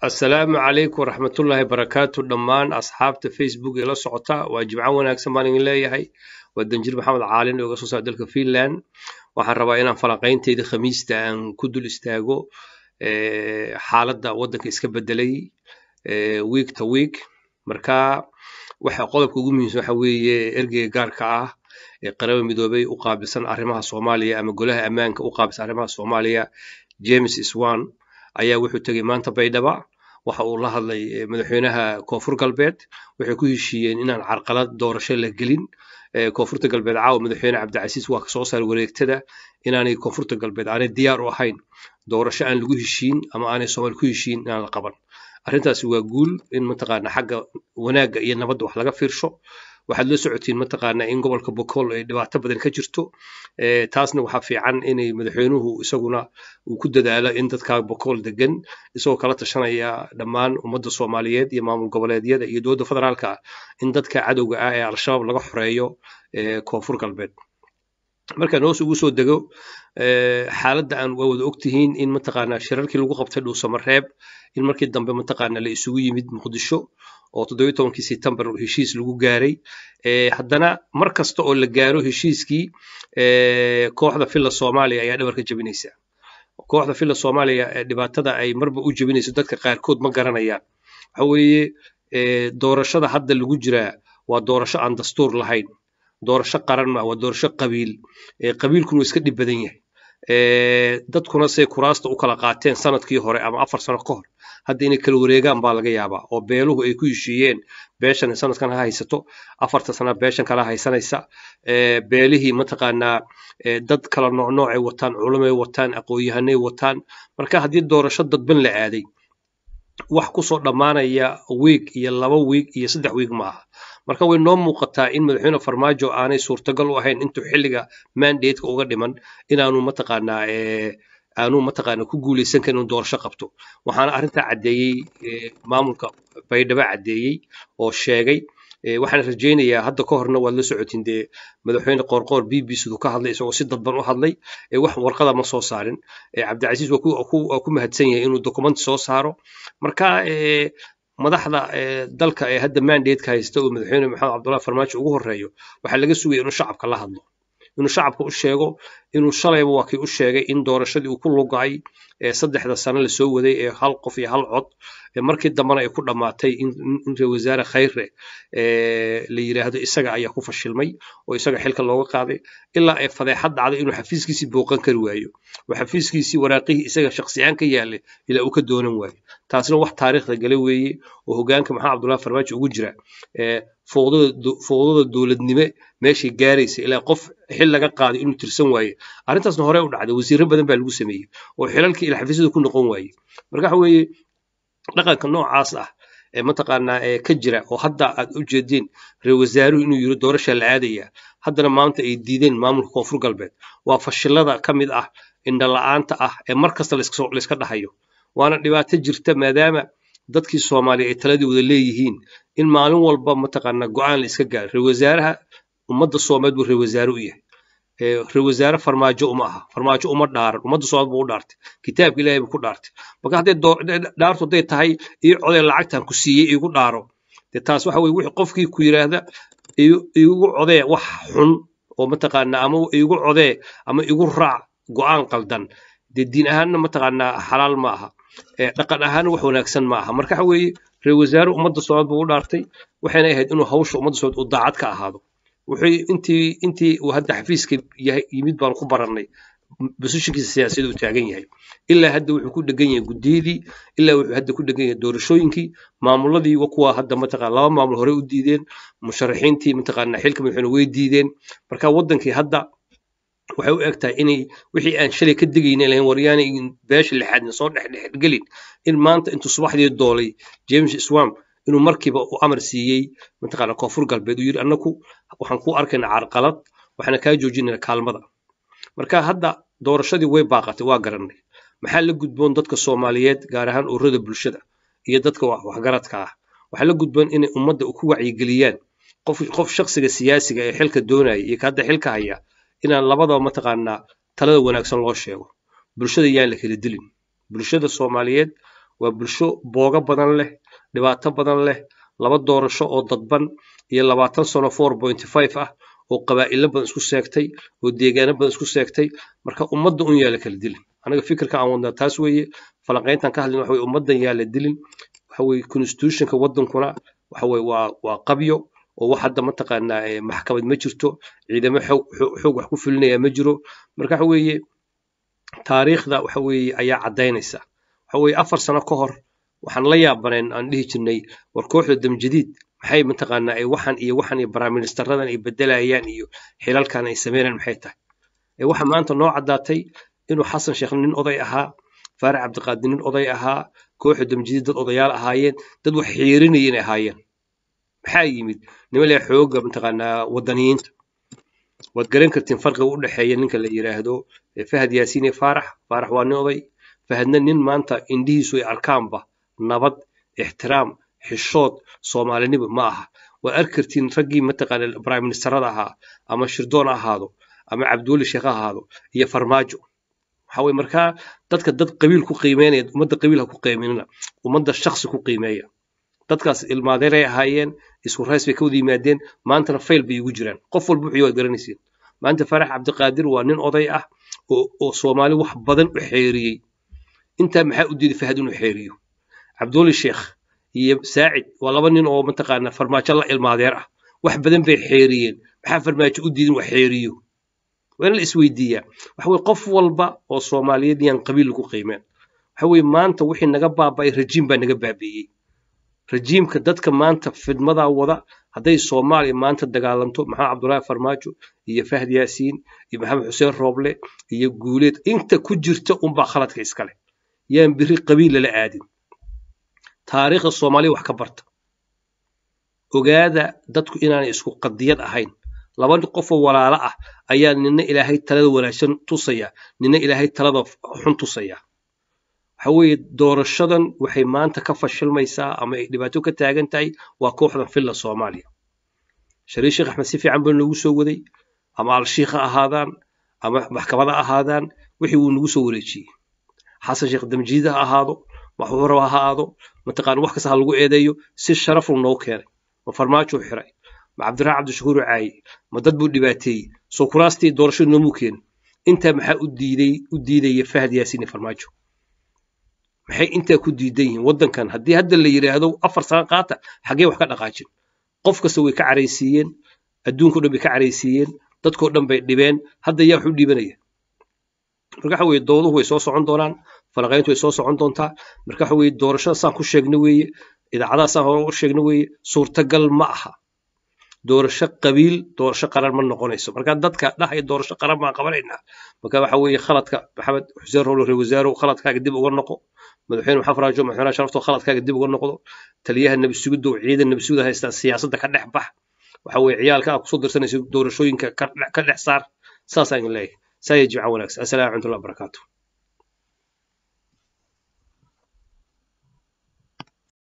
assalaamu calaykum waraxmatullaahi barakaatu dhammaan asxaabta facebook ee la socota waa jimco wanaagsan baan idin leeyahay waa danjir maxamed caalin oo iga soo socda dalka finland waxaan rabaa inaan falanqayntayda khamiista aan ku dul istaago xaaladda waddanka iska bedelay week to week marka waxa qodobka ugu muhiimsan waxa weeye ergeyga gaarka ah ee qaraba midoobay u qaabilsan arrimaha soomaaliya ama golaha ammaanka u qaabilsan arrimaha soomaaliya james swan ayaa wuxuu tegey maanta baydhaba waxa uu la hadlay madaxweynaha koonfur galbeed waxay ku heshiiyeen inaan carqalad doorasho la gelin koonfurta galbeed caawa madaxweyne cabdicasiis waa kasoo saaray wareegtada inaanay koonfurta galbeed aanay diyaar u ahayn doorasho aan lagu heshiin ama aanay soomaali ku heshiin inaan la qaban arrintaasi waa guul in mataqaana xagga wanaagga iyo nabadda wax laga fiirsho waxaad la socotiin mataqaana in gobolka bokool ay dhibaato badan ka jirto taasna waxaa fiican inay madaxweynuhu isaguna uu ku dadaalo in dadka bokool degan isagoo kala tashanaya dhammaan ummadda soomaaliyeed iyo maamul goboleedyada iyo dowladda federaalka in dadka cadowga ah ee al-shabaab laga xoreeyo koonfur galbeed markaan hoos ugu soo dego xaaladda aan waa wada ogtihiin in mataqaana shirarkii lagu qabtay dhuusamareeb in markii dambe mataqaana la isugu yimid muqdisho oo toddobiyo tobankii setembar heshiis lagu gaaray haddana mar kasta oo la gaaro heshiiskii kooxda filla soomaaliya ayaa dhabarka jebinaysa kooxda filla soomaaliya dhibaatada ay marba u jebinayso dadka qaarkood ma garanayaan waxa weeye doorashada hadda lagu jiraa waa doorasho aan dastuur lahayn doorasho qaran ma waa doorasho qabiil qabiilkuna waa iska dhib badan yahay dadkuna say kuraasta u kala qaateen sanadkii hore ama afar sano ka hor hadda inay kala wareegaan baa laga yaabaa oo beeluhu ay ku heshiiyeen beeshan sanadkan ha haysato afarta sana beeshan kala haysanaysa beelihii mataqaanaa dad kala noocnoocay wataan culumay wataan aqoon-yahanay wataan marka haddii doorasho dadban la aaday wax kusoo dhammaanaya wiig iyo laba wiig iyo saddex wiig ma aha marka way noo muuqataa in madaxweyne farmaajo aanay suurtagal u ahayn intuu xilliga mandateka uga dhiman inaanu mataqaanaa aanu mataqaana ku guuleysan karin inuu doorasho qabto waxaana arrintaa caddeeyey maamulka baydhabo caddeeyey oo sheegay waxaan rajaynayaa hadda ka horna waad la socotiin dee madaxweyne qoorqoor b b siduu ka hadlay isagoo si dadban u hadlay wax warqada ma soo saarin cabdicasiis waa ku mahadsan yahay inuu dokumenti soo saaro marka madaxda dalka ee hadda mandateka haysta oo madaxweyne maxamed cabdullahi farmaajo ugu horeeyo waxaa laga sugaya inuu shacabka la hadlo inuu shacabka u sheego inuu shalayba waa kii u sheegay in doorashadii uu ku lugay ee saddexda sano lasoo waday ee hal qof iyo hal cod markii dambena ay ku dhammaatay in ra wasaare khayre la yidhaahdo isaga ayaa ku fashilmay oo isaga xilka looga qaaday ilaa ay fadeexad dhacday inuu xafiiskiisii booqan kari waayo oo xafiiskiisii waraaqihii isaga shaksiyaan ka yaallay ilaa uu ka doonan waayo taasna wax taariikhda gala weeye oo hogaanka maxamed cabdullahi farmaajo ugu jira fowdada dowladnime meeshay gaaraysa ilaa qof xil laga qaaday inuu tirsan waaye arrintaasna hore u dhacday wasiirro badan baa lagu sameeyey oo xilalkii ila xafiisyada ku noqon waaye marka waxa weeye dhaqanka noocaas ah ee mataqaanaa ee ka jira oo hadda aad u jeediin reer wasaaruhu inuu yiri doorasha la aadaya haddana maanta ay diideen maamulka koonfur galbeed waa fashilada ka mid ah indhala-aanta ah ee mar kasta layska dhahayo waana dhibaato jirta maadaama dadkii soomaaliya ay taladii wada leeyihiin in maalin walba mataqaanaa go-aan la iska gaaro reer wasaaraha ummadda soomaaliyeed buu reer wasaare u yahay reer wasaare farmaajo uma aha farmaajo uma dhaaran ummadda soomaaliyeed buu u dhaartay kitaabka ilaahay buu ku dhaartay marka hadday dhaartu hadday tahay ii codee lacagtan ku siiyey iigu dhaaro dee taas waxa weye wixii qofkii ku yidhaahda iigu codee wax xun oo mataqaanaa ama iigu codee ama igu raac go-aan qaldan dee diin ahaanna mataqaanaa xalaal ma aha dhaqan ahaanna wax wanaagsan ma aha marka waxa weeye reer wasaare ummadda soomaaliyeed buu u dhaartay waxayna ahayd inuu hawsha ummadda soomaaliyeed uu daacad ka ahaado wuxuu intii intii uu hadda xafiiska yimid baan ku barannay bosishinkiisa siyaasadeed uu taagan yahay ilaa hadda wuxuu ku dhegan yahay guddiyadii ilaa wuxuu hadda ku dhegan yahay doorashooyinkii maamuladii kuwa hadda mataqana laba maamul hore u diideen musharaxiintii mataqaana xilka madaxweyne way diideen marka waddankii hadda waxay u eg tahay inay wixii aan shalay ka digayna lahayn waryaanay beesha lixaadna soo dhexdhexgelin in maanta intuu subaxdii doolay james swamp inuu markiiba u amar siiyey mataqaana koonfur galbeed uu yidhi annaku waxaan ku arkaynaa carqalad waxaana kaa joojinayna kaalmada marka hadda doorashadii way baaqatay waa garannay maxaa la gudboon dadka soomaaliyeed gaar ahaan ururada bulshada iyo dadka waxgaradka ah waxaa la gudboon inay ummadda ku wacyigeliyaan qof qof shaksiga siyaasiga ee xilka doonaya iyo ka hadda xilka haya inaan labadaba mataqaanaa talada wanaagsan loo sheego bulshada yaan la kala dilin bulshada soomaaliyeed waa bulsho booga badan leh dhibaato badan leh laba doorasho oo dadban iyo labaatan sano four point five ah oo qabaa'ilo badan isku seegtay oo deegaano badan isku seegtay marka ummadda un yaala kala dilin anaga fikirka aan wadnaa taas weeye falanqayntan ka hadlin waxa weye ummaddan yaala dilin waxa weye constitutionka waddankuna waxa weye waa waa qabyo oo wax hadda mataqaanaa maxkamad ma jirto ciidamo xoog xoog wax ku fulinaya ma jiro marka waxa weeye taariikhda waxa weeye ayaa caddaynaysa waxa weeye afar sano ka hor waxaan la yaabaneen aan dhihi jirnay war kooxda damjadiid maxay mataqaanaa ay waxan iyo waxan iyo baraministaradan ay bedelayaan iyo xilalkan ay sameynayaan maxay tahay ee waxa maanta noo caddaatay inuu xasan sheekh nin oday ahaa faarax cabdiqaadir nin oday ahaa kooxda damjadiid dad odayaal ahaayeen dad wax xiirinaya inay ahaayeen maxaa yimid nima leh xooga mataqaanaa wadaniyiinta waad garan kartiin farqiga u dhexeeya ninka la yiraahdo fahad yaasiin iyo faarax faarax waa nin oday fahadna nin maanta indhihiisu ay arkaanba nabad ixtiraam xishood soomaalinimo ma aha waad arki kartiin raggii mataqaana prime ministerada ahaa ama shirdoon ha ahaado ama cabdiweli sheekh ha ahaado iyo farmaajo waxa weye markaa dadka dad qabiil ku qiimeynaya ummadda qabiil ha ku qiimeynina ummadda shaksi ku qiimeeya dadkaas ilmaadeeray ahaayeen isku rays bay ka wada yimaadeen maantana fayl bay igu jiraan qof walba wuxuu waad garanaysiin maanta farax cabdiqaadir waa nin oday ah oo oo soomaali wax badan u xeeriyey intaa maxaa u diiday fahad inuu xeeriyo cabdiweli sheekh iyo saacid waa laba nin oo mataqaanaa farmaajo la ilmaadeer ah wax badan bay xeeriyeen maxaa farmaajo u diidin wax xeeriyo waa in la isweydiiyaa waxa weye qof walba oo soomaaliyeed yaan qabiil lagu qiimeen waxa weye maanta wixii naga baaba'ay rajiim baa naga baabi'iyey rajiimka dadka maanta fidmadaa wada hadday soomaaliya maanta dagaalanto maxamed cabdullaahi farmaajo iyo fahd yaasiin iyo maxamed xuseen rooble iyo guuleed inta ku jirta unbaa khaladka iskale yaan biri qabiil lala aadin taariikhda soomaaliya wax ka barta ogaada dadku inaanay isku qadiyad ahayn laba qofoo walaalo ah ayaa nina ilaahay talada wanaagsan tusaya nina ilaahay talada xun tusaya waxa weeye doorashadan waxay maanta ka fashilmaysaa ama ay dhibaato ka taagan tahay waa kooxdan filla soomaaliya shariif sheekh axmed si fiican baa noogu soo waday ama al-shiikh ha ahaadaan ama maxkamada ahaadaan wixii wuu nagu soo wareejiyey xasan sheekh damjiid ha ahaado waxuu raba ha ahaado mataqaana wax kasta ha lagu eedeeyo si sharafuu noo keenay ma farmaajo xiray ma cabdiraxmaan cabdishakuur caaye ma dad buu dhibaateeyey soo kuraastii doorashada noomuu keenin intaa maxaa u diiday u diidaya fahad yaasiin iyo farmaajo maxay intaa ku diidan yihiin waddankan haddii hadda la yidhaahdo afar sano qaata xaggee wax ka dhaqaajin qof kasta way ka caraysiiyeen adduunka o dhan bay ka caraysiiyeen dadkao dhan bay dhibeen hadda yaa wax u dhiibanaya marka waxa weeye dooduhu way soo socon doonaan falanqayntu way soo socon doontaa marka waxa weeye doorashada saan ku sheegna weeye idaacadaha saan hore u sheegna weeye suurtagal ma aha doorasho qabiil doorasho qaran ma noqonayso marka dadka dhahaya doorasho qaran baan qabanaynaa marka waxa weeye khaladka maxamed xuseen rowle reer wasaarow khaladkaaga dib uga noqo madaxweyne maxamed faraajo madaxweynaha sharafto khaladkaaga dib uga noqdo taliyaha nabi sugidda oo ciidan nabi sugida haystaa siyaasadda ka dhex bax waxa weeye ciyaalka aad kusoo dirsanayso doorashooyinka ka dhex saar saasaan leeyahay saa ya jimca wanaagsan assalaamu calaykum warahmatullahi wabarakaatu